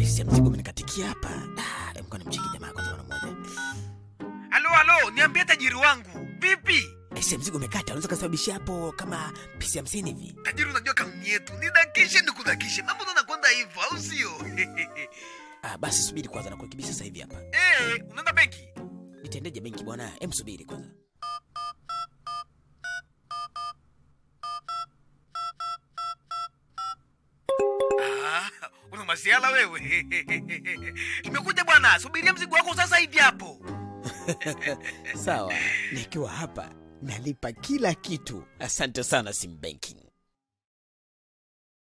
Aisee, mzigo umenikatikia hapa. Ah, hebu kwani mcheki jamaa kwanza mara moja. halo halo niambie tajiri wangu vipi Aisee, mzigo umekata, unaweza kusababishia hapo kama pisi hamsini hivi. tajiri unajua kanuni yetu nidakishe nikudakishe mambo nakwenda hivyo au sio Ah, basi subiri kwanza na kurekebisha sasa hivi hapa. Eh, unaenda benki Nitaendeje benki bwana? Hem, subiri kwanza. Ah, una masiala wewe nimekuja bwana subiria mzigo wako sasa hivi hapo Sawa, nikiwa hapa nalipa kila kitu. Asante sana Sim Banking.